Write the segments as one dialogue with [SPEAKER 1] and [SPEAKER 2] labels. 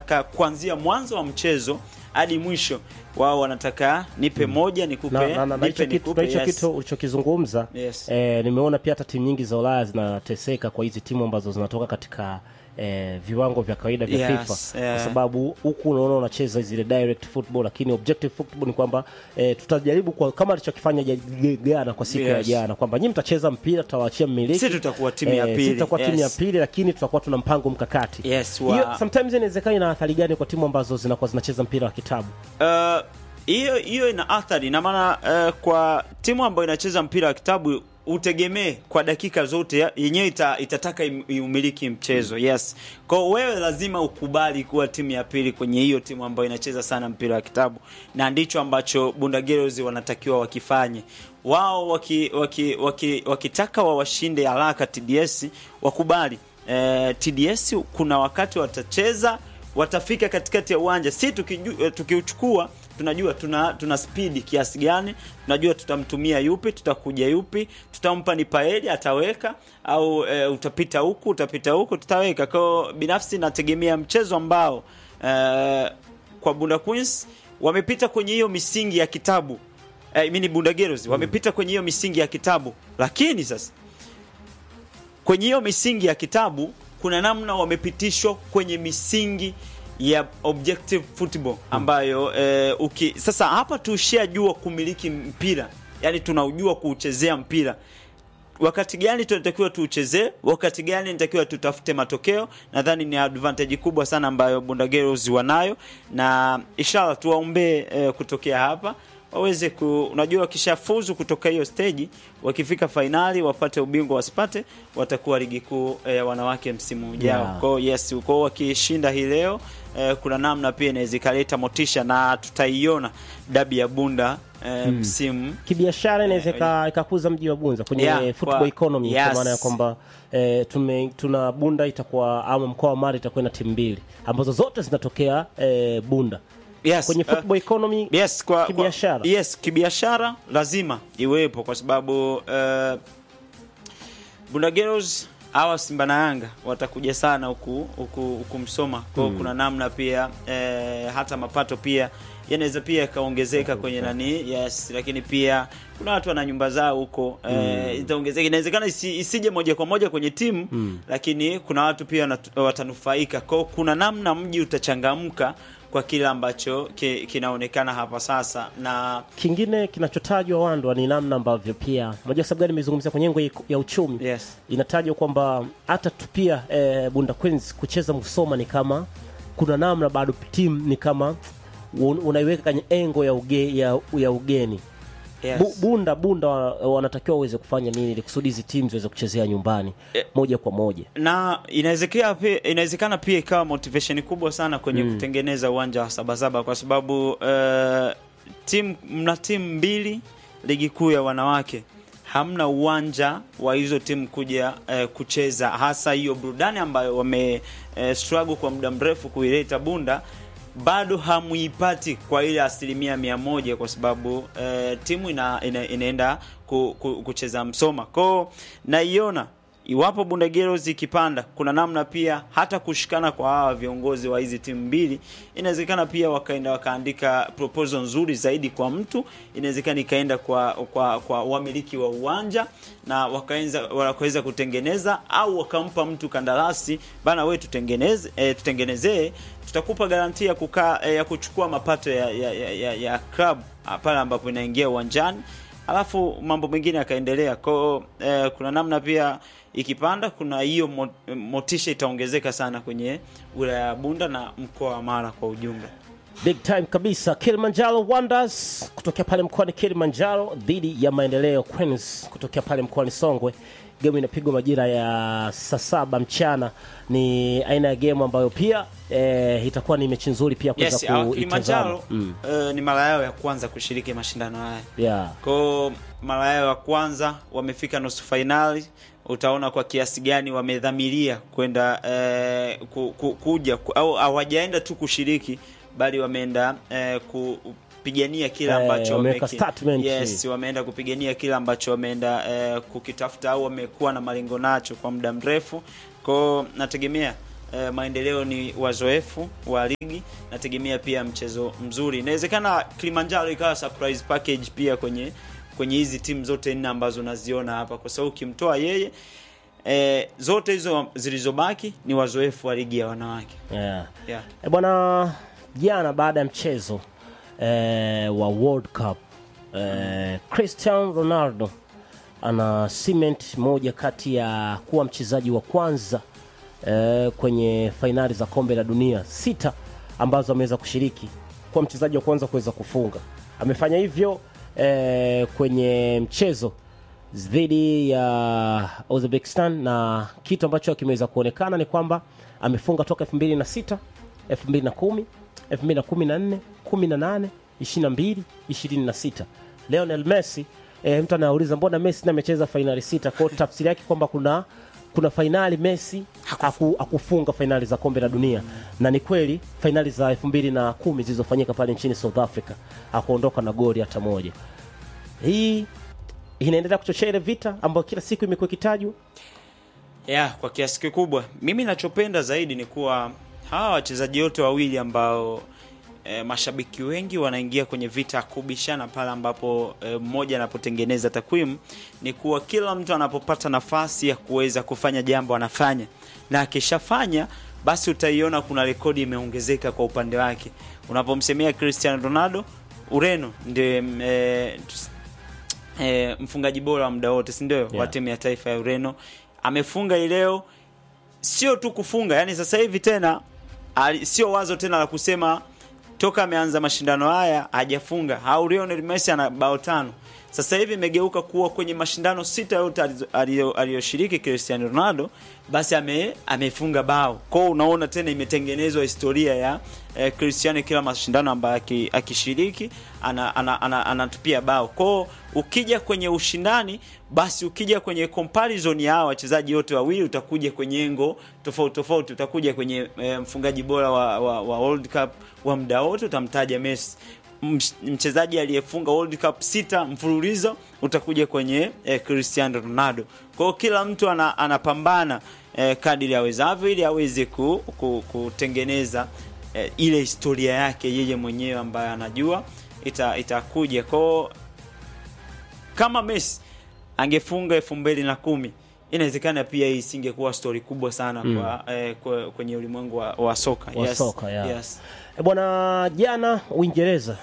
[SPEAKER 1] wanataka kuanzia mwanzo wa mchezo hadi mwisho wao wanataka nipe moja nikupe
[SPEAKER 2] na, na, na, na hicho
[SPEAKER 1] nipe
[SPEAKER 2] kitu,
[SPEAKER 1] nikupe
[SPEAKER 2] na hicho
[SPEAKER 1] yes.
[SPEAKER 2] kitu ulichokizungumza
[SPEAKER 1] Yes.
[SPEAKER 2] eh, nimeona pia hata timu nyingi za Ulaya zinateseka kwa hizi timu ambazo zinatoka katika eh, viwango vya kawaida vya
[SPEAKER 1] Yes,
[SPEAKER 2] FIFA
[SPEAKER 1] yeah.
[SPEAKER 2] kwa sababu huku unaona unacheza zile direct football, lakini objective football ni kwamba eh, tutajaribu kwa, kama alichokifanya ja- Ghana kwa siku ya
[SPEAKER 1] Yes.
[SPEAKER 2] jana kwamba nyinyi mtacheza mpira, tutawaachia mmiliki,
[SPEAKER 1] Sisi tutakuwa timu ya
[SPEAKER 2] Eh,
[SPEAKER 1] pili.
[SPEAKER 2] sisi tutakuwa timu ya
[SPEAKER 1] Yes.
[SPEAKER 2] pili, lakini tutakuwa tuna mpango mkakati.
[SPEAKER 1] Yes, wa-
[SPEAKER 2] Hiyo sometimes inawezekana ina athari gani kwa timu ambazo zinakuwa zinacheza mpira wa kitabu?
[SPEAKER 1] Uh, hiyo hiyo ina athari na maana uh, kwa timu ambayo inacheza mpira wa kitabu utegemee kwa dakika zote ya- yenyewe ita, itataka im- iumiliki mchezo yes kwao wewe lazima ukubali kuwa timu ya pili kwenye hiyo timu ambayo inacheza sana mpira wa kitabu na ndicho ambacho bundageros wanatakiwa wakifanye wao waki, waki, waki, wakitaka wawashinde haraka tds wakubali eh, tds kuna wakati watacheza watafika katikati ya uwanja si tukiju- eh, tukiuchukua tunajua tuna tuna spidi kiasi gani tunajua tutamtumia yupi tutakuja yupi tutampa ni paeli ataweka au e, utapita huku utapita huku tutaweka kwao binafsi nategemea mchezo ambao e, kwa bunda queens wamepita kwenye hiyo misingi ya kitabu e, mini bundageros wamepita kwenye hiyo misingi ya kitabu lakini sasa kwenye hiyo misingi ya kitabu kuna namna wamepitishwa kwenye misingi ya objective football ambayo eh, uki, sasa hapa tushajua kumiliki mpira yani tunaujua kuuchezea mpira wakati gani tunatakiwa tuuchezee wakati gani nitakiwa tutafute matokeo nadhani ni advantage kubwa sana ambayo bundageros wanayo na inshallah tuwaombee eh, kutokea hapa waweze ku unajua wakishafuzu kutoka hiyo stage wakifika fainali wapate ubingwa wasipate watakuwa ligi kuu ya eh, wanawake msimu ujao
[SPEAKER 2] Yeah.
[SPEAKER 1] kwao yes kwao wakishinda hii leo eh, kuna namna pia inaweza ikaleta motisha na tutaiona dabi ya bunda eh, msimu
[SPEAKER 2] kibiashara inaweza ika- ikakuza mji wa Bunza kwenye
[SPEAKER 1] Yeah,
[SPEAKER 2] football
[SPEAKER 1] kwa-
[SPEAKER 2] economy kwa
[SPEAKER 1] yes.
[SPEAKER 2] maana ya kwamba eh, tume, tuna Bunda itakuwa ama mkoa wa Mara itakuwa na timu mbili ambazo zote zinatokea eh, Bunda
[SPEAKER 1] yes,
[SPEAKER 2] kwenye
[SPEAKER 1] eh,
[SPEAKER 2] football economy
[SPEAKER 1] yes kwa
[SPEAKER 2] Kibiashara.
[SPEAKER 1] kwa, yes kibiashara lazima iwepo kwa sababu uh, Bunda Girls hawa Simba na Yanga watakuja sana huku huku huku Msoma kwa hiyo kuna namna pia eh, hata mapato pia yanaweza pia yakaongezeka kwenye nani yes lakini pia kuna watu wana nyumba zao huko eh, itaongezeka inawezekana isi, isije moja kwa moja kwenye timu lakini kuna watu pia wanatu- watanufaika kwa hiyo kuna namna mji utachangamka kwa kile ambacho ki, kinaonekana hapa sasa na
[SPEAKER 2] kingine kinachotajwa Wandwa ni namna ambavyo pia unajua sababu gani nimezungumzia kwenye engo ya uchumi
[SPEAKER 1] yes
[SPEAKER 2] inatajwa kwamba hata tu pia eh, Bunda Queens kucheza Musoma ni kama kuna namna bado timu ni kama un- unaiweka kwenye engo ya, uge, ya, ya ugeni
[SPEAKER 1] yes.
[SPEAKER 2] Bu, bunda bunda wa- wanatakiwa waweze kufanya nini ili kusudi hizi timu ziweze kuchezea nyumbani moja kwa moja
[SPEAKER 1] na inawezekana pia inawezekana pia ikawa motivation kubwa sana kwenye kutengeneza uwanja wa sabasaba kwa sababu uh, timu mna timu mbili ligi kuu ya wanawake hamna uwanja wa hizo timu kuja uh, kucheza hasa hiyo burudani ambayo wame uh, struggle kwa muda mrefu kuileta bunda bado hamuipati kwa ile asilimia mia moja kwa sababu eh, timu ina, ina, inaenda ku, ku, kucheza Msoma kwao naiona iwapo Bundageros ikipanda, kuna namna pia hata kushikana kwa hawa viongozi wa hizi timu mbili, inawezekana pia wakaenda wakaandika proposal nzuri zaidi kwa mtu, inawezekana ikaenda kwa kwa kwa wamiliki wa uwanja na wakaanza wakaweza kutengeneza au wakampa mtu kandarasi bana, we tutengeneze e, tutengenezee, tutakupa garantia kukaa e, ya kuchukua mapato ya ya, ya, ya, ya club ah, pale ambapo inaingia uwanjani alafu mambo mengine yakaendelea kwao. Eh, kuna namna pia ikipanda, kuna hiyo mo- motisha itaongezeka sana kwenye wilaya ya Bunda na mkoa wa Mara kwa ujumla.
[SPEAKER 2] big time kabisa Kilimanjaro Wonders kutokea pale mkoani Kilimanjaro dhidi ya Maendeleo Queens kutokea pale mkoani Songwe. Gemu inapigwa majira ya saa saba mchana. Ni aina ya gemu ambayo pia eh, itakuwa ni mechi nzuri pia kuweza
[SPEAKER 1] Yes, hawa
[SPEAKER 2] kuitazama.
[SPEAKER 1] Kilimanjaro
[SPEAKER 2] Mm.
[SPEAKER 1] eh, ni mara yao ya kwanza kushiriki mashindano haya
[SPEAKER 2] Yeah.
[SPEAKER 1] kwao mara yao ya kwanza wamefika nusu fainali. Utaona kwa kiasi gani wamedhamiria kwenda eh, ku, ku, kuja ku, au hawajaenda tu kushiriki bali wameenda eh, kupigania kile
[SPEAKER 2] Eh,
[SPEAKER 1] ambacho
[SPEAKER 2] wameweka
[SPEAKER 1] wameki-
[SPEAKER 2] statement.
[SPEAKER 1] yes, wameenda kupigania kile ambacho wameenda eh, kukitafuta au wamekuwa na malengo nacho kwa muda mrefu. Kwao nategemea eh, maendeleo ni wazoefu wa ligi, nategemea pia mchezo mzuri. Inawezekana Kilimanjaro ikawa surprise package pia kwenye kwenye hizi timu zote nne ambazo naziona hapa, kwa sababu ukimtoa yeye eh, zote hizo zilizobaki ni wazoefu wa ligi ya wanawake
[SPEAKER 2] yeah.
[SPEAKER 1] yeah.
[SPEAKER 2] E bwana, jana baada ya mchezo eh, wa World Cup eh, Cristiano Ronaldo ana cement moja kati ya kuwa mchezaji wa kwanza eh, kwenye fainali za kombe la dunia sita ambazo ameweza kushiriki kuwa mchezaji wa kwanza kuweza kufunga. Amefanya hivyo eh, kwenye mchezo dhidi ya Uzbekistan na kitu ambacho kimeweza kuonekana ni kwamba amefunga toka 2006, 2010, 2014, 18, 22, 26. Lionel Messi eh, mtu anauliza mbona Messi na amecheza fainali sita? Kwa hiyo tafsiri yake kwamba kuna kuna fainali Messi haku, hakufunga fainali za kombe la dunia na ni kweli fainali za 2010 zilizofanyika pale nchini South Africa hakuondoka na goli hata moja. Hii inaendelea kuchochea ile vita ambayo kila siku imekuwa ikitajwa.
[SPEAKER 1] ya kwa kiasi kikubwa mimi nachopenda zaidi ni kuwa hawa wachezaji wote wawili ambao e, mashabiki wengi wanaingia kwenye vita ya kubishana pale ambapo e, mmoja anapotengeneza takwimu ni kuwa kila mtu anapopata nafasi ya kuweza kufanya jambo anafanya na akishafanya basi utaiona kuna rekodi imeongezeka kwa upande wake unapomsemea Cristiano Ronaldo Ureno ndiye e, e, mfungaji bora wa muda wote si ndio
[SPEAKER 2] Yeah.
[SPEAKER 1] wa timu ya taifa ya Ureno amefunga hii leo sio tu kufunga yani sasa hivi tena ali- sio wazo tena la kusema toka ameanza mashindano haya hajafunga au Lionel Messi ana bao tano sasa hivi imegeuka kuwa kwenye mashindano sita yote alizo- aliyo- aliyoshiriki Cristiano Ronaldo basi ame, amefunga bao kwao unaona tena imetengenezwa historia ya eh, Cristiano kila mashindano ambayo aki- akishiriki anatupia ana, ana, anatupia bao kwao ukija kwenye ushindani basi ukija kwenye comparison ya hawa wachezaji wote wawili utakuja kwenye engo tofauti tofauti utakuja kwenye e, mfungaji bora wa, wa, wa World Cup wa muda wote utamtaja Messi Mch- mchezaji aliyefunga World Cup sita mfululizo utakuja kwenye e, Cristiano Ronaldo kwa hiyo kila mtu ana, anapambana e, kadiri awezavyo ili aweze ku, ku, kutengeneza e, ile historia yake yeye mwenyewe ambayo anajua ita, itakuja kwao kama Messi angefunga elfu mbili na kumi inawezekana pia hii isingekuwa stori kubwa sana
[SPEAKER 2] Mm.
[SPEAKER 1] kwa, eh, kwa, kwenye ulimwengu wa, wa soka
[SPEAKER 2] Wa
[SPEAKER 1] yes.
[SPEAKER 2] soka, yeah.
[SPEAKER 1] yes.
[SPEAKER 2] E bwana, jana Uingereza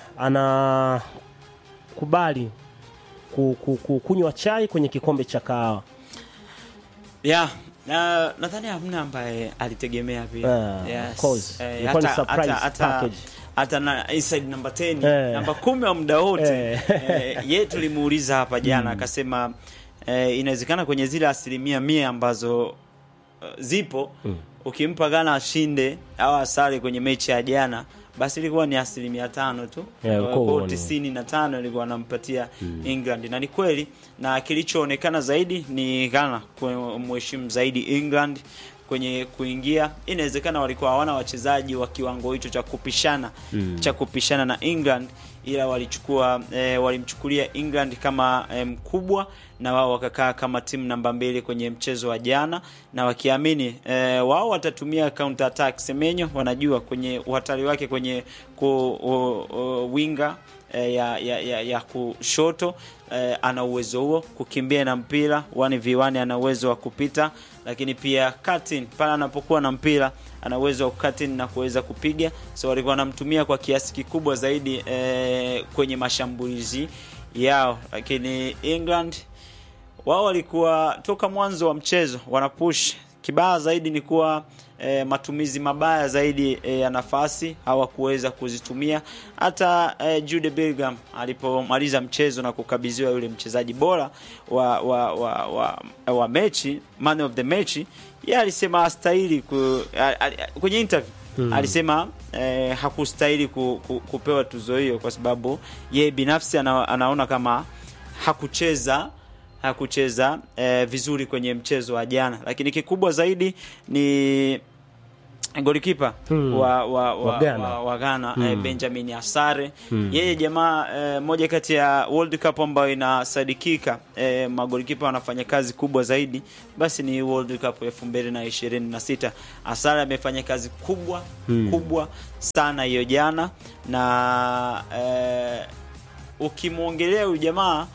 [SPEAKER 2] anakubali ku, ku, ku, kunywa chai kwenye kikombe cha kahawa.
[SPEAKER 1] yeah. na nadhani hamna ambaye alitegemea pia
[SPEAKER 2] Ah, of course.
[SPEAKER 1] Eh,
[SPEAKER 2] Ilikuwa ni
[SPEAKER 1] hata-
[SPEAKER 2] surprise
[SPEAKER 1] hata- hata-
[SPEAKER 2] package.
[SPEAKER 1] hata na inside namba 10
[SPEAKER 2] Eh.
[SPEAKER 1] namba kumi wa muda wote
[SPEAKER 2] Eh.
[SPEAKER 1] eh, ye tulimuuliza hapa jana akasema eh, inawezekana kwenye zile asilimia mia ambazo uh, zipo
[SPEAKER 2] Mm.
[SPEAKER 1] ukimpa Ghana ashinde au asare kwenye mechi ya jana basi ilikuwa ni asilimia tano tu
[SPEAKER 2] Yeah,
[SPEAKER 1] Kwa
[SPEAKER 2] ulikuwa
[SPEAKER 1] hiyo
[SPEAKER 2] uone.
[SPEAKER 1] tisini na tano ilikuwa anampatia England na ni kweli na kilichoonekana zaidi ni Ghana kumheshimu zaidi England kwenye kuingia inawezekana walikuwa hawana wachezaji wa kiwango hicho cha kupishana
[SPEAKER 2] Mm.
[SPEAKER 1] cha kupishana na England ila walichukua e, walimchukulia England kama e, mkubwa na wao wakakaa kama timu namba mbili kwenye mchezo wa jana na wakiamini e, wao watatumia counter attack Semenyo wanajua kwenye uhatari wake kwenye ku, u, u, winga e, ya, ya, ya, ya kushoto e, ana uwezo huo kukimbia na mpira 1v1 ana uwezo wa kupita lakini pia cutting pale anapokuwa na mpira ana uwezo wa cutting na kuweza kupiga so walikuwa wanamtumia kwa kiasi kikubwa zaidi e, kwenye mashambulizi yao lakini England wao walikuwa toka mwanzo wa mchezo wanapush kibaya zaidi ni kuwa e, matumizi mabaya zaidi e, ya nafasi hawakuweza kuzitumia hata e, Jude Bellingham alipomaliza mchezo na kukabidhiwa yule mchezaji bora wa wa, wa, wa, wa mechi man of the match yeye alisema hastahili ku, a- a- kwenye interview
[SPEAKER 2] Hmm.
[SPEAKER 1] alisema eh, hakustahili ku, ku, kupewa tuzo hiyo kwa sababu yeye binafsi ana, anaona kama hakucheza hakucheza eh, vizuri kwenye mchezo wa jana, lakini kikubwa zaidi ni golikipa
[SPEAKER 2] Hmm.
[SPEAKER 1] wa, wa, wa,
[SPEAKER 2] Wa Ghana.
[SPEAKER 1] wa, wa Ghana eh, Benjamin Asare yeye jamaa eh, moja kati ya World Cup ambayo inasadikika eh, magolikipa wanafanya kazi kubwa zaidi basi ni World Cup elfu mbili na ishirini na sita Asare amefanya kazi kubwa kubwa sana hiyo jana na eh, ukimwongelea huyu jamaa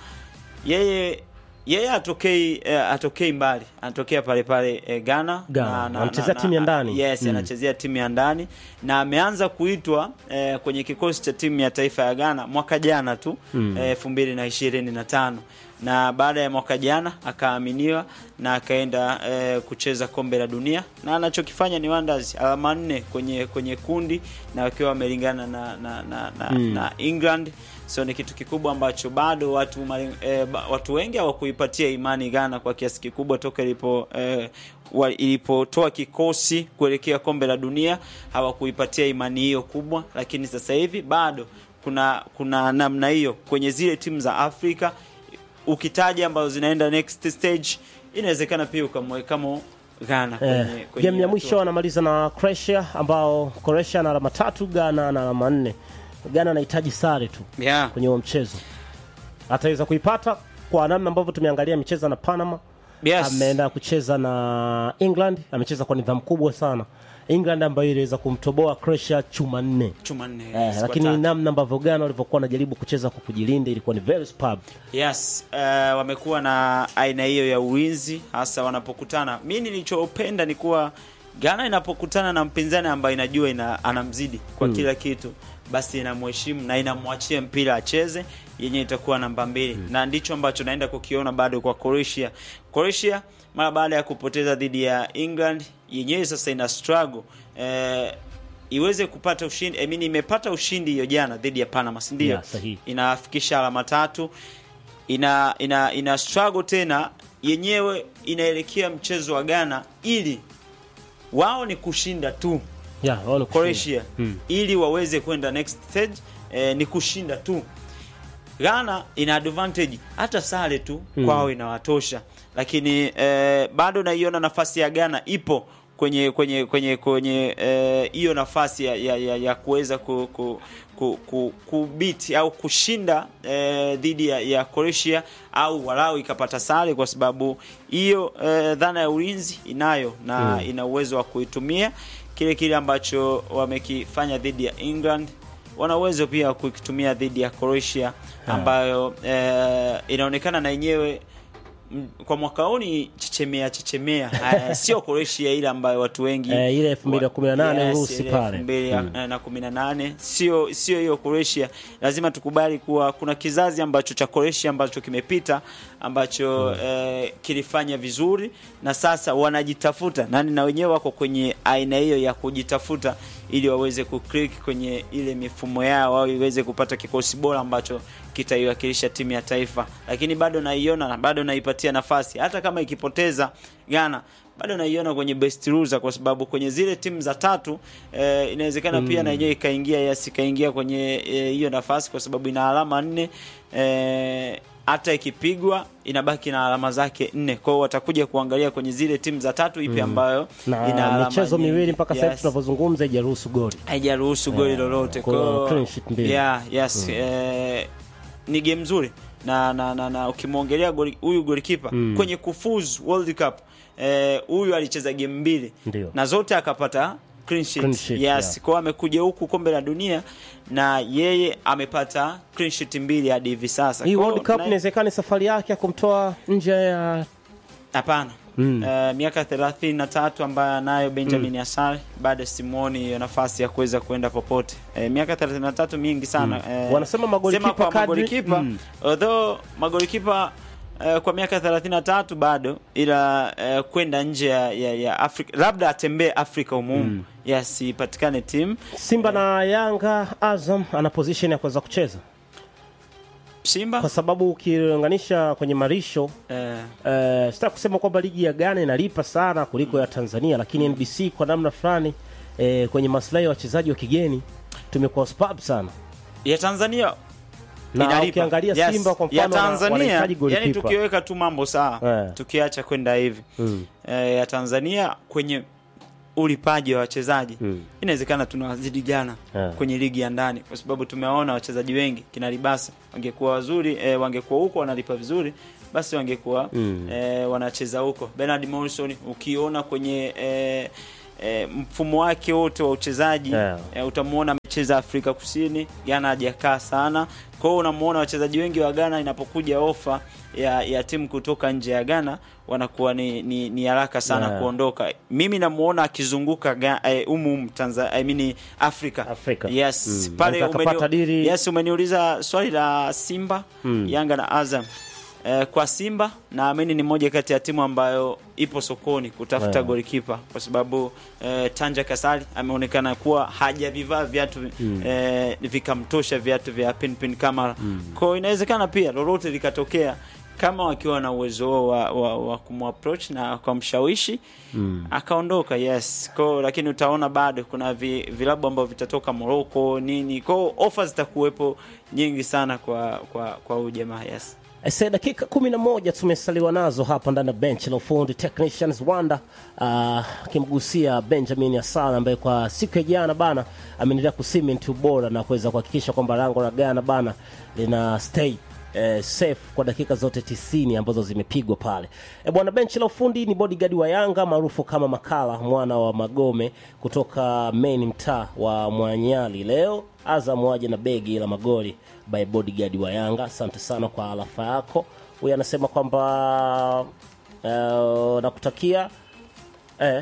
[SPEAKER 1] yeye yeye atokei eh, atokei mbali anatokea pale pale eh, Ghana
[SPEAKER 2] Ghana. Anachezea timu ya ndani.
[SPEAKER 1] yes
[SPEAKER 2] Mm.
[SPEAKER 1] anachezea timu ya ndani na ameanza kuitwa eh, kwenye kikosi cha timu ya taifa ya Ghana mwaka jana tu elfu mbili na ishirini na tano na baada ya mwaka jana akaaminiwa na akaenda eh, kucheza kombe la dunia na anachokifanya ni wonders alama nne kwenye kwenye kundi na wakiwa wamelingana na na, na, na, na England so ni kitu kikubwa ambacho bado watu mali- eh, ba- watu wengi hawakuipatia imani Ghana kwa kiasi kikubwa toka ilipo eh, wa- ilipotoa kikosi kuelekea kombe la dunia hawakuipatia imani hiyo kubwa, lakini sasa hivi bado kuna kuna namna hiyo kwenye zile timu za Afrika ukitaja ambazo zinaenda next stage, inawezekana pia ukamwekamo Ghana kwenye,
[SPEAKER 2] Eh,
[SPEAKER 1] kwenye
[SPEAKER 2] game ya
[SPEAKER 1] hatua.
[SPEAKER 2] mwisho wanamaliza na Croatia ambao Croatia na alama tatu, Ghana na alama nne. Ghana anahitaji sare tu
[SPEAKER 1] yeah.
[SPEAKER 2] kwenye huo mchezo, ataweza kuipata kwa namna ambavyo tumeangalia amecheza na Panama
[SPEAKER 1] Yes.
[SPEAKER 2] ameenda kucheza na England, amecheza kwa nidhamu kubwa sana. England ambayo iliweza kumtoboa Croatia chuma nne.
[SPEAKER 1] chuma nne
[SPEAKER 2] Eh,
[SPEAKER 1] kwa
[SPEAKER 2] lakini
[SPEAKER 1] tatu.
[SPEAKER 2] namna ambavyo Ghana walivyokuwa wanajaribu kucheza kwa kujilinda ilikuwa ni very superb.
[SPEAKER 1] Yes, uh, wamekuwa na aina hiyo ya ulinzi hasa wanapokutana. Mi nilichopenda ni kuwa Ghana inapokutana na mpinzani ambaye inajua ina, anamzidi kwa kila kitu, basi inamheshimu na inamwachia mpira acheze, yenye itakuwa namba mbili na ndicho ambacho naenda kukiona bado kwa Croatia. Croatia mara baada ya kupoteza dhidi ya England, yenyewe sasa ina struggle eh, iweze kupata ushindi. I mean, imepata ushindi hiyo jana dhidi ya Panama, si ndio?
[SPEAKER 2] Yeah, sahihi.
[SPEAKER 1] inafikisha alama tatu ina ina ina struggle tena yenyewe inaelekea mchezo wa Ghana ili wao ni kushinda tu
[SPEAKER 2] Yeah, wao ni kushinda.
[SPEAKER 1] Croatia ili waweze kwenda next stage eh, ni kushinda tu Ghana ina advantage hata sare tu kwao inawatosha lakini eh, bado naiona nafasi ya Ghana ipo kwenye kwenye kwenye kwenye eh, hiyo nafasi ya, ya, ya, ya kuweza ku, ku, ku, ku, kubiti au kushinda eh, dhidi ya, ya Croatia au walau ikapata sare kwa sababu hiyo eh, dhana ya ulinzi inayo na ina uwezo wa kuitumia kile kile ambacho wamekifanya dhidi ya England wana uwezo pia wa kukitumia dhidi ya Croatia ambayo eh, inaonekana na yenyewe m- kwa mwaka huu ni chechemea chechemea Eh, sio Croatia ile ambayo watu wengi
[SPEAKER 2] Eh, ile 2018
[SPEAKER 1] Yes,
[SPEAKER 2] Urusi
[SPEAKER 1] ile
[SPEAKER 2] pale.
[SPEAKER 1] 2018 sio sio hiyo Croatia. Lazima tukubali kuwa kuna kizazi ambacho cha Croatia ambacho kimepita ambacho eh, kilifanya vizuri na sasa wanajitafuta nani, na wenyewe wako kwenye aina hiyo ya kujitafuta ili waweze kuclick kwenye ile mifumo yao au iweze kupata kikosi bora ambacho kitaiwakilisha timu ya taifa, lakini bado naiona na bado naipatia nafasi, hata kama ikipoteza Ghana bado naiona kwenye best loser, kwa sababu kwenye zile timu za tatu eh, inawezekana pia na yenyewe ikaingia yes, ikaingia kwenye eh, hiyo nafasi, kwa sababu ina alama nne eh, hata ikipigwa inabaki na alama zake nne. Kwa hiyo watakuja kuangalia kwenye zile timu za tatu ipi ambayo ina
[SPEAKER 2] na
[SPEAKER 1] alama
[SPEAKER 2] michezo
[SPEAKER 1] nyingi.
[SPEAKER 2] miwili mpaka sasa hivi
[SPEAKER 1] Yes
[SPEAKER 2] tunavyozungumza haijaruhusu goli.
[SPEAKER 1] haijaruhusu goli lolote
[SPEAKER 2] kwa
[SPEAKER 1] kwa hiyo-
[SPEAKER 2] clean sheet mbili.
[SPEAKER 1] yeah, yes eh, ni game nzuri na na, na, na ukimwongelea goli- huyu golikipa kwenye kufuzu World Cup eh, huyu alicheza game mbili
[SPEAKER 2] Ndio.
[SPEAKER 1] na zote akapata clean sheet.
[SPEAKER 2] Clean sheet,
[SPEAKER 1] yes
[SPEAKER 2] yeah.
[SPEAKER 1] kwa hiyo amekuja huku kombe la dunia na yeye amepata clean sheet mbili hadi hivi sasa
[SPEAKER 2] Hii
[SPEAKER 1] Kwa hiyo
[SPEAKER 2] World Cup
[SPEAKER 1] na-
[SPEAKER 2] inawezekana ni safari yake ya kumtoa nje ya
[SPEAKER 1] Hapana.
[SPEAKER 2] Mm.
[SPEAKER 1] Eh, miaka 33 ambayo anayo Benjamin Asare bado simuoni hiyo nafasi ya kuweza kuenda popote. Eh, miaka 33 mingi sana. Eh,
[SPEAKER 2] Wanasema magolikipa
[SPEAKER 1] sema kwa
[SPEAKER 2] kadri-
[SPEAKER 1] magolikipa
[SPEAKER 2] Mm.
[SPEAKER 1] although magolikipa eh, kwa miaka 33 bado ila eh, kwenda nje ya, ya, ya Afrika labda atembee Afrika umumu yes ipatikane timu
[SPEAKER 2] Simba na Yanga. Azam ana position ya kuweza kucheza
[SPEAKER 1] Simba
[SPEAKER 2] kwa sababu ukilinganisha kwenye marisho
[SPEAKER 1] eh,
[SPEAKER 2] Uh, sitaki kusema kwamba ligi ya Ghana inalipa sana kuliko ya Tanzania, lakini NBC kwa namna fulani eh, kwenye maslahi ya wachezaji wa kigeni tumekuwa superb sana,
[SPEAKER 1] ya Tanzania
[SPEAKER 2] na
[SPEAKER 1] inalipa.
[SPEAKER 2] ukiangalia
[SPEAKER 1] Yes.
[SPEAKER 2] Simba kwa
[SPEAKER 1] ya
[SPEAKER 2] mfano wana-
[SPEAKER 1] Tanzania
[SPEAKER 2] wanahitaji
[SPEAKER 1] yani
[SPEAKER 2] goalkeeper.
[SPEAKER 1] tukiweka tu mambo sawa
[SPEAKER 2] Eh.
[SPEAKER 1] tukiacha kwenda hivi
[SPEAKER 2] Mm.
[SPEAKER 1] eh, ya Tanzania kwenye ulipaji wa wachezaji
[SPEAKER 2] Mm.
[SPEAKER 1] inawezekana tunawazidi Ghana
[SPEAKER 2] Yeah.
[SPEAKER 1] kwenye ligi ya ndani, kwa sababu tumewaona wachezaji wengi kina Libasa wangekuwa wazuri eh, wangekuwa huko wanalipa vizuri, basi wangekuwa
[SPEAKER 2] Mm.
[SPEAKER 1] eh, wanacheza huko. Bernard Morrison ukiona kwenye eh, eh, mfumo wake wote wa uchezaji
[SPEAKER 2] Yeah.
[SPEAKER 1] eh, utamuona amecheza Afrika Kusini, Ghana hajakaa sana. Kwa hiyo unamuona wachezaji wengi wa Ghana inapokuja ofa ya, ya timu kutoka nje ya Ghana wanakuwa ni, ni, ni haraka sana
[SPEAKER 2] Yeah.
[SPEAKER 1] kuondoka. Mimi namuona akizunguka Ga- eh, umu umu Tanzania, I mean Afrika.
[SPEAKER 2] Afrika.
[SPEAKER 1] Yes,
[SPEAKER 2] Mm.
[SPEAKER 1] pale
[SPEAKER 2] Anaweza akapata
[SPEAKER 1] umeni-
[SPEAKER 2] dili-
[SPEAKER 1] yes, umeniuliza swali la Simba,
[SPEAKER 2] Mm.
[SPEAKER 1] Yanga na Azam. Eh, kwa Simba naamini ni moja kati ya timu ambayo ipo sokoni kutafuta
[SPEAKER 2] Yeah.
[SPEAKER 1] golikipa kwa sababu eh, Tanja Kasali ameonekana kuwa hajavivaa viatu eh, vikamtosha viatu vya Pinpin Kamara. Kwa hiyo inawezekana pia lolote likatokea kama wakiwa na uwezo huo wa, wa, wa kumapproach na kumshawishi
[SPEAKER 2] Mm.
[SPEAKER 1] akaondoka yes ko lakini utaona bado kuna vi, vilabu ambavyo vitatoka Morocco nini ko ofa zitakuwepo nyingi sana kwa kwa kwa huyu jamaa yes
[SPEAKER 2] Ese, dakika kumi na moja tumesaliwa nazo hapa ndani ya bench la ufundi Technicians Wanda ah, akimgusia Benjamin Asala ambaye kwa siku ya jana bana ameendelea kusimenti ubora na kuweza kuhakikisha kwamba lango la Ghana bana lina stay eh, safe kwa dakika zote tisini ambazo zimepigwa pale. E bwana, benchi la ufundi ni bodyguard wa Yanga maarufu kama Makala mwana wa Magome kutoka main mtaa wa Mwanyali. Leo Azam waje na begi la magoli by bodyguard wa Yanga. Asante sana kwa alafa yako. Huyu anasema kwamba uh, nakutakia eh,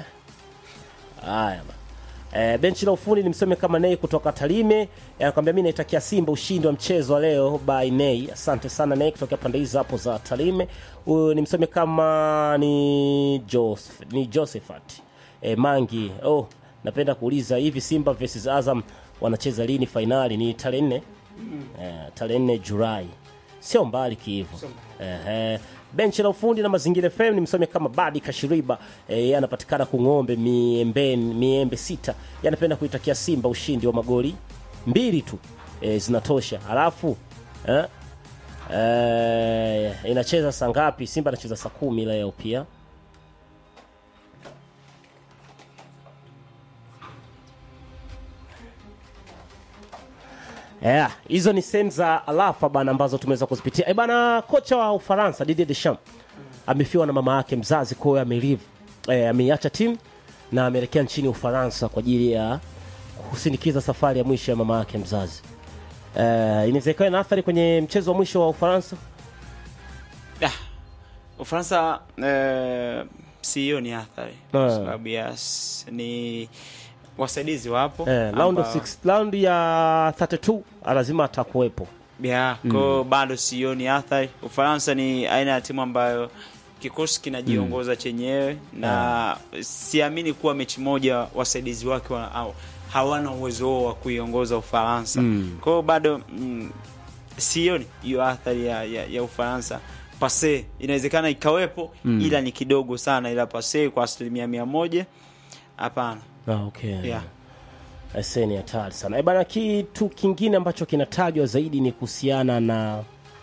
[SPEAKER 2] haya ba. E, benchi la ufundi ni mseme kama Nei kutoka Talime anakwambia mi naitakia Simba ushindi wa mchezo wa leo by Nei. Asante sana Nei kutoka pande hizo hapo za Talime. Huyu ni mseme kama ni Joseph, ni Josephat e, Mangi. Oh, napenda kuuliza hivi Simba versus Azam wanacheza lini fainali? Ni tarehe nne eh, tarehe nne Julai, sio mbali kihivo. Ehe. Benchi la ufundi na mazingira FM ni msome kama Badi Kashiriba eh, yeye anapatikana Kung'ombe miembe, miembe sita. Yeye anapenda kuitakia Simba ushindi wa magoli mbili tu eh, zinatosha. Alafu eh, eh, inacheza saa ngapi? Simba anacheza saa kumi leo pia. Yeah, hizo ni sehemu za alafa bana ambazo tumeweza kuzipitia. E bana, kocha wa Ufaransa Didier Deschamps amefiwa na mama yake mzazi, kwa hiyo amelive eh, ameiacha timu na ameelekea nchini Ufaransa kwa ajili ya kusindikiza safari ya mwisho ya mama yake mzazi. Eh, inaweza ikawa na athari kwenye mchezo wa mwisho wa Ufaransa.
[SPEAKER 1] Ah, Ufaransa eh, siyo ni athari kwa sababu yes, ni wasaidizi wapo
[SPEAKER 2] Eh, round of
[SPEAKER 1] ambao-
[SPEAKER 2] six, round ya 32 lazima atakuwepo.
[SPEAKER 1] yeah, ko bado sioni athari. Ufaransa ni aina ya timu ambayo kikosi kinajiongoza chenyewe na siamini kuwa mechi moja wasaidizi wake wa, au, hawana uwezo huo wa kuiongoza Ufaransa
[SPEAKER 2] Mm.
[SPEAKER 1] kwa hiyo bado mm, sioni hiyo athari ya, ya, ya Ufaransa pase inawezekana ikawepo ila ni kidogo sana, ila pase kwa asilimia mia moja hapana.
[SPEAKER 2] Ah, okay.
[SPEAKER 1] Yeah.
[SPEAKER 2] Aise, ni hatari sana. E bana, kitu kingine ambacho kinatajwa zaidi ni kuhusiana na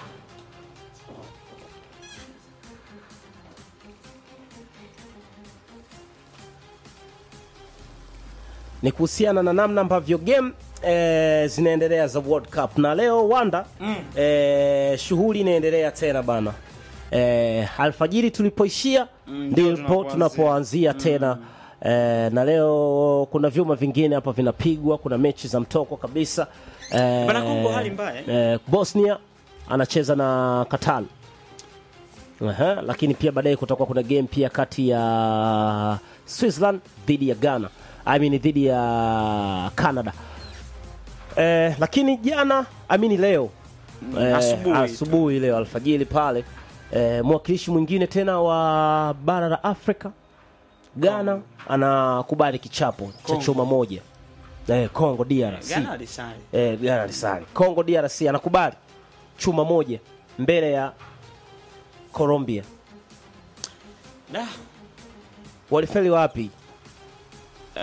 [SPEAKER 2] ni kuhusiana na namna ambavyo game eh, zinaendelea za World Cup na leo Wanda mm. eh, shughuli inaendelea tena bana eh, alfajiri tulipoishia
[SPEAKER 1] Mm, ndio
[SPEAKER 2] ndipo
[SPEAKER 1] tunapoanzia.
[SPEAKER 2] tunapoanzia tena eh, na leo kuna vyuma vingine hapa vinapigwa, kuna mechi za mtoko kabisa eh,
[SPEAKER 1] Bana, Kongo hali mbaya, eh?
[SPEAKER 2] eh, Bosnia anacheza na Qatar Aha, lakini pia baadaye kutakuwa kuna game pia kati ya Switzerland dhidi ya Ghana, I mean dhidi ya Canada. Eh, lakini jana amini leo eh,
[SPEAKER 1] asubuhi.
[SPEAKER 2] asubuhi leo alfajiri pale eh, mwakilishi mwingine tena wa bara la Afrika Ghana anakubali kichapo cha
[SPEAKER 1] Kongo.
[SPEAKER 2] chuma moja eh, Congo DRC
[SPEAKER 1] Ghana alisali
[SPEAKER 2] eh, Ghana alisali. Congo DRC anakubali chuma moja mbele ya Colombia.
[SPEAKER 1] da
[SPEAKER 2] Walifeli wapi?
[SPEAKER 1] Uh,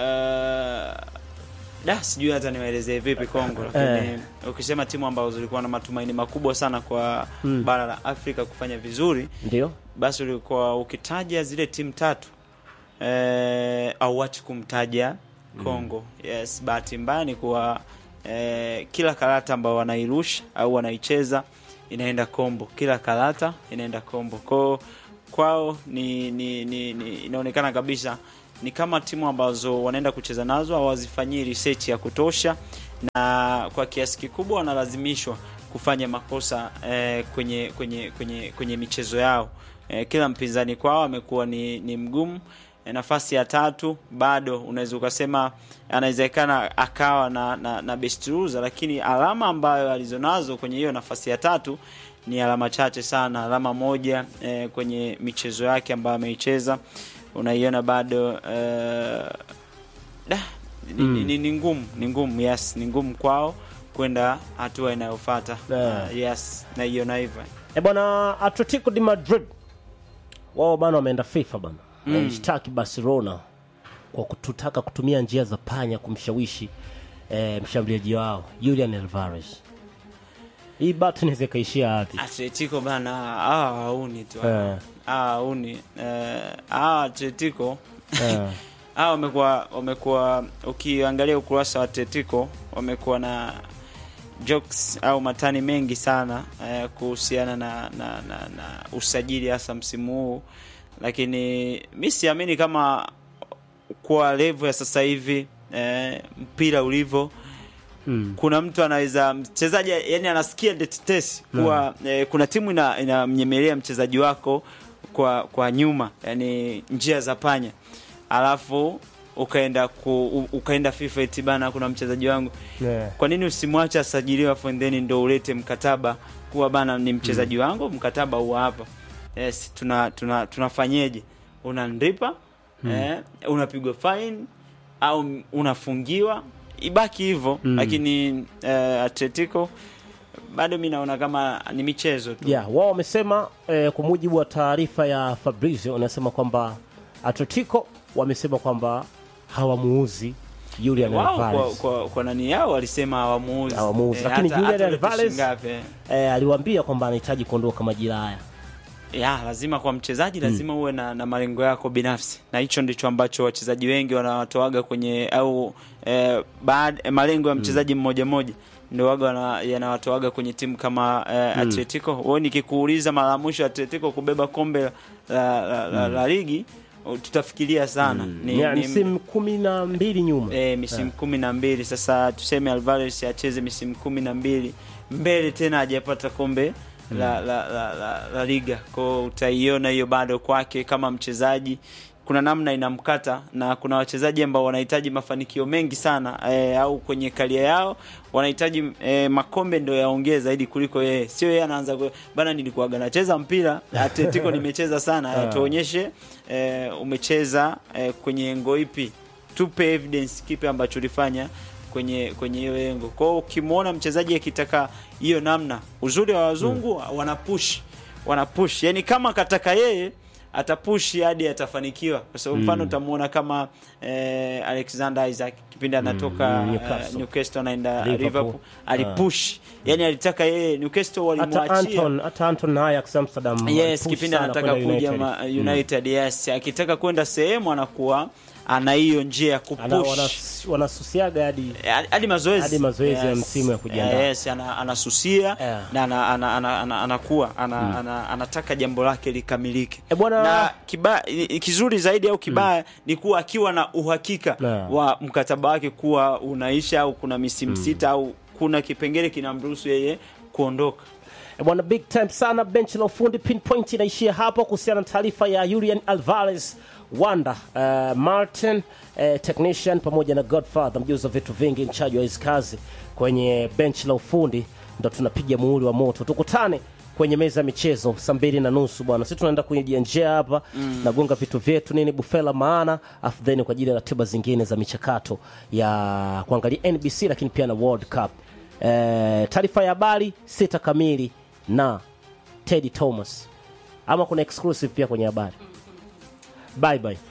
[SPEAKER 1] da sijui hata niwaelezee vipi Kongo, lakini ukisema timu ambazo zilikuwa na matumaini makubwa sana kwa bara la Afrika kufanya vizuri,
[SPEAKER 2] Ndio
[SPEAKER 1] basi ulikuwa ukitaja zile timu tatu eh, auachi kumtaja Kongo. Yes, bahati mbaya ni kuwa eh, kila karata ambayo wanairusha au wanaicheza inaenda kombo, kila karata inaenda kombo kwao kwao ni, ni, ni, ni inaonekana kabisa ni kama timu ambazo wanaenda kucheza nazo hawazifanyii research ya kutosha, na kwa kiasi kikubwa wanalazimishwa kufanya makosa eh, kwenye, kwenye, kwenye, kwenye michezo yao. Eh, kila mpinzani kwao amekuwa ni, ni mgumu. Eh, nafasi ya tatu bado unaweza ukasema anawezekana akawa na, na, na best loser, lakini alama ambayo alizonazo kwenye hiyo nafasi ya tatu ni alama chache sana, alama moja eh, kwenye michezo yake ambayo ameicheza unaiona bado eh, da, ni, ni, ni, ni ngumu ni ngumu yes, ni ngumu kwao kwenda hatua inayofuata
[SPEAKER 2] Yeah.
[SPEAKER 1] uh, yes, naiona hivyo
[SPEAKER 2] E bwana, Atletico de Madrid wao bana wameenda FIFA bana mm. Waishtaki Barcelona kwa kututaka kutumia njia za panya kumshawishi eh, mshambuliaji wao Julian Alvarez. Hii batu inaweza ikaishia wapi?
[SPEAKER 1] Atletico bana hawa hauni tu
[SPEAKER 2] Eh.
[SPEAKER 1] hawa hauni eh, hawa Atletico
[SPEAKER 2] Eh,
[SPEAKER 1] hawa wamekuwa wamekuwa ukiangalia ukurasa wa Atletico wamekuwa na jokes au matani mengi sana eh, kuhusiana na, na, na, na usajili hasa msimu huu, lakini mi siamini kama kwa level ya sasa hivi eh, mpira ulivyo
[SPEAKER 2] mm.
[SPEAKER 1] kuna mtu anaweza mchezaji yani anasikia tetesi kuwa eh, kuna timu ina- inamnyemelea mchezaji wako kwa kwa nyuma yani njia za panya alafu ukaenda ku, u- ukaenda FIFA eti bana kuna mchezaji wangu
[SPEAKER 2] Yeah.
[SPEAKER 1] kwa nini usimwache asajiliwe afu then ndo ulete mkataba kuwa bana ni mchezaji wangu mkataba huwa hapa yes tuna tuna tunafanyeje unanripa eh, unapigwa fine au unafungiwa ibaki hivyo
[SPEAKER 2] Mm.
[SPEAKER 1] lakini eh, Atletico bado mi naona kama ni michezo tu
[SPEAKER 2] Yeah, wao wamesema eh, kwa mujibu wa taarifa ya Fabrizio wanasema kwamba Atletico wamesema kwamba hawamuuzi Julian
[SPEAKER 1] wao kwa,
[SPEAKER 2] Alvarez.
[SPEAKER 1] kwa, kwa nani yao walisema hawamuuzi
[SPEAKER 2] Hawamuuzi, lakini
[SPEAKER 1] hata-
[SPEAKER 2] Julian
[SPEAKER 1] hata ulete
[SPEAKER 2] Alvarez-
[SPEAKER 1] shilingi ngapi, eh.
[SPEAKER 2] Eh, aliwaambia kwamba anahitaji kuondoka majira haya.
[SPEAKER 1] ya lazima kwa mchezaji lazima uwe na, na malengo yako binafsi na hicho ndicho ambacho wachezaji wengi wanawatoaga kwenye au eh, baad, eh, malengo ya mchezaji mmoja mmoja ndio waga wana- yanawatoaga kwenye timu kama eh, Atletico. Wewe nikikuuliza mara ya mwisho Atletico kubeba kombe la, la, la, la ligi uh, tutafikiria sana ni,
[SPEAKER 2] Ni,
[SPEAKER 1] ni,
[SPEAKER 2] msimu kumi na mbili nyuma
[SPEAKER 1] e, misimu kumi na mbili sasa tuseme Alvarez acheze misimu kumi na mbili mbele tena hajapata kombe la, la, la, la, la liga kwao utaiona hiyo bado kwake kama mchezaji kuna namna inamkata na kuna wachezaji ambao wanahitaji mafanikio mengi sana e, au kwenye karia yao wanahitaji e, makombe ndio yaongee zaidi kuliko yeye sio yeye anaanza ku- bana nilikuwaga nacheza mpira Atletico nimecheza sana tuonyeshe e, umecheza e, kwenye engo ipi tupe evidence kipi ambacho ulifanya kwenye kwenye hiyo engo. Kwa hiyo ukimwona mchezaji akitaka hiyo namna, uzuri wa wazungu wanapush wanapush, yani kama kataka yeye atapush hadi atafanikiwa, kwa sababu mfano utamwona kama eh, Alexander Isaac kipindi anatoka
[SPEAKER 2] mm,
[SPEAKER 1] eh,
[SPEAKER 2] Newcastle.
[SPEAKER 1] Newcastle anaenda
[SPEAKER 2] Liverpool.
[SPEAKER 1] Liverpool, alipush yani alitaka yeye Newcastle
[SPEAKER 2] hata
[SPEAKER 1] walimwachia
[SPEAKER 2] Anton hata Anton na Ajax Amsterdam
[SPEAKER 1] yes
[SPEAKER 2] walipush
[SPEAKER 1] kipindi
[SPEAKER 2] sana
[SPEAKER 1] anataka
[SPEAKER 2] kwenda
[SPEAKER 1] kuja
[SPEAKER 2] United.
[SPEAKER 1] ma, United yes akitaka kwenda sehemu anakuwa ana hiyo njia ya
[SPEAKER 2] Ana-
[SPEAKER 1] kupush
[SPEAKER 2] wanas- wanasusiaga hadi
[SPEAKER 1] hadi mazoezi
[SPEAKER 2] Hadi mazoezi ya msimu ya kujiandaa.
[SPEAKER 1] yes, ana, anasusia
[SPEAKER 2] Yeah.
[SPEAKER 1] na ana, ana, ana, ana, anakuwa ana, ana, anataka jambo lake likamilike
[SPEAKER 2] E bwana-
[SPEAKER 1] na kiba, i- i- kizuri zaidi au kibaya ni kuwa akiwa na uhakika
[SPEAKER 2] Yeah.
[SPEAKER 1] wa mkataba wake kuwa unaisha au kuna misimu sita au kuna kipengele kinamruhusu yeye kuondoka
[SPEAKER 2] E bwana, big time sana. Benchi la ufundi pinpoint inaishia hapo kuhusiana na taarifa ya Julian Alvarez Wanda uh, Martin uh, technician pamoja na Godfather mjuzi wa vitu vingi mchaji wa hizi kazi kwenye benchi la ufundi, ndo tunapiga muhuri wa moto. Tukutane kwenye meza ya michezo saa mbili na nusu bwana, sisi tunaenda kwenye njia hapa mm. nagonga vitu vyetu nini bufela maana afu then kwa ajili ya ratiba zingine za michakato ya kuangalia NBC lakini pia na World Cup. Eh, taarifa ya habari sita kamili na Teddy Thomas, ama kuna exclusive pia kwenye habari. Bye bye.